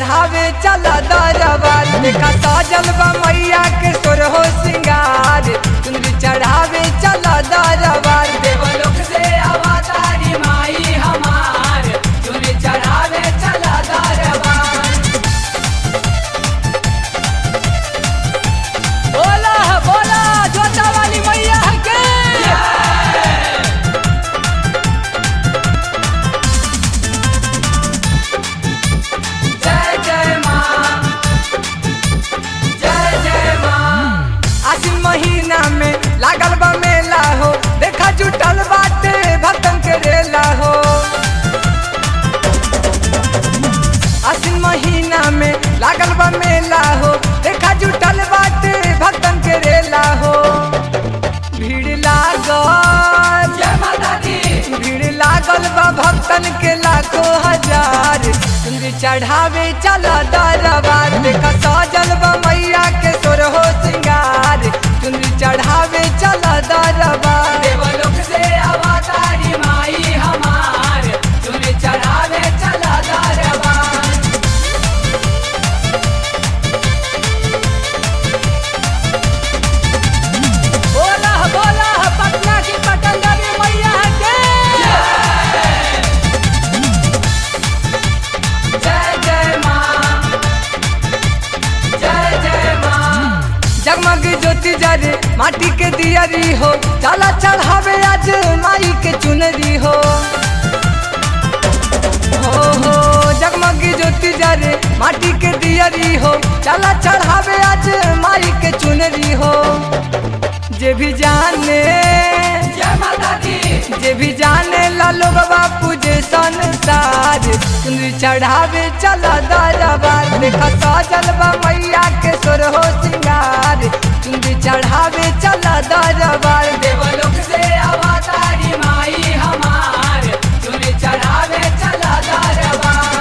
चढ़ावे चला दरबार देखा साजल बा मैया के तोर हो सिंगार चुनरी चढ़ावे चला दरबार देवलोक से अवतारी माई हमार चुनरी चढ़ावे चला दरबार बोला बोला जोता वाली मैया के जय जय माँ जय जय माँ आसिन महीना में लागल बा मेला हो देखा जुटल बाटे भक्तन के रेला हो आसिन महीना में लागल बा मेला हो देखा जुटल बाटे भक्तन के रेला हो भीड़ लागल जय माता दी भीड़ लागल बा भक्तन के लाखों हजार चुनरी चढ़ावे चला दरबार देखा साजल बा मैया के तोर हो सिंगार चुनरी चढ़ावे चला दरबार देवलोक से अवतारी माई हमार चुनरी चढ़ावे चला दरबार बोला बोला पटना की पटंगरी मैया के जय जय माँ जय जय माँ जगमग ज्योति जरे माटी के दियरी हो चला चढ़ावे आज माई के चुनरी हो हो हो जगमग ज्योति जरे माटी के दियरी हो चला चढ़ावे आज माई के चुनरी हो जे भी जाने जय माता दी जे भी जाने ला लोग बापू जे संसार चुनरी चढ़ावे चला दरबार देखा साजल बा मैया के सोर हो सिंगार चुनरी चढ़ावे चला दरबार देवलोक से अवतारी माई हमार चुनरी चढ़ावे चला दरबार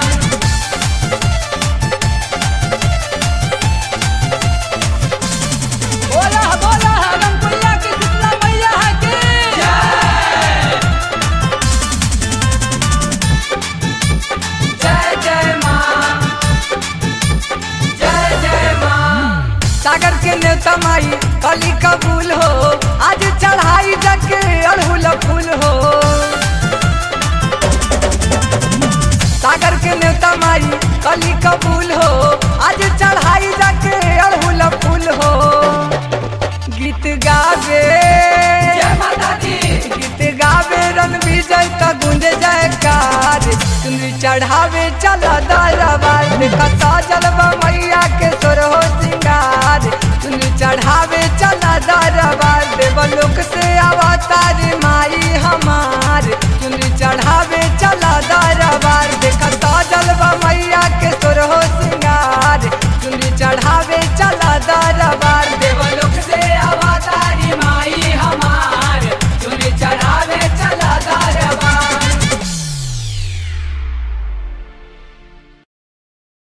बोला बोला रंगपुरिया की शीतला मैया के जय जय माँ जय जय माँ सागर के नेता माई कली कबूल हो आज चढ़ाई जग अड़हुल फूल हो सागर के नेता माई कली कबूल हो आज चढ़ाई जग अड़हुल फूल हो गीत गावे जय माता दी गीत गावे रन विजय का गुंज जयकार चुनरी चढ़ावे चला दरबार देखा साजल बा मैया के तोर हो सिंगार चुनरी चढ़ावे चला दरबार देवलोक से अवतार माई हमार चुनरी चढ़ावे चला दरबार देखा साजल बा मैया के तोर हो सिंगार चुनरी चढ़ावे चला दरबार